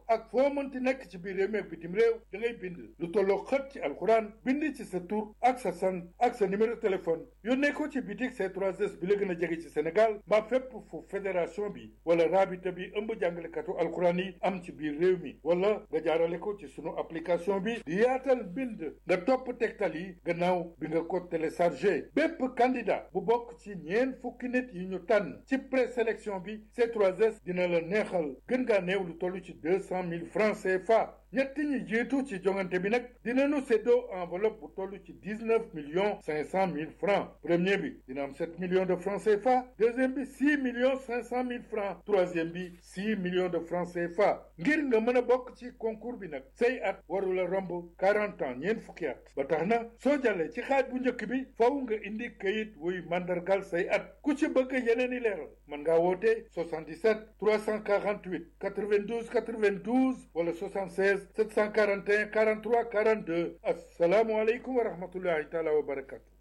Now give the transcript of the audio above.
ak foo mënti nekk ci biir réew mi ak bitim réew da ngay bind lu tolloo xët ci alxuraan bind ci sa tur ak sa sant ak sa numéro téléphone yónnee ko ci bitik C3S bi la gën a jege ci Sénégal mbaa fépp fu fédération bi wala rabita bi ëmb jàngalekatu alxuraan yi am ci biir réew mi wala nga jaarale ko ci sunu application bi di yaatal bind nga topp tegtal yi gannaaw bi nga ko téléchargé bépp candidat bu bokk ci ñeent fukki nit yi ñu tànn ci présélection bi C3S dina la neexal gën ngaa néew lu toll ci deux cent mille francs CFA ñetti ñi jiitu ci jongante bi nag dinañu séddoo enveloppe bu toll ci dix neuf millions cinq cent mille francs premier bi dina am sept millions de francs CFA deuxième bi six millions cinq cent mille francs troisième bi six millions de francs CFA ngir nga mën a bokk ci concours bi nag say at warula romb quarante ans ñeent fukki at ba tax na soo jàllee ci xaaj bu njëkk bi faw nga indi kayit wuy mandargal say at ku ci bëgg yeneen i leeral mën ngaa woote 77 348 92 92 wala 76 741 43 42 asalaamualeykum wa rahmatullahi taala wa barakatu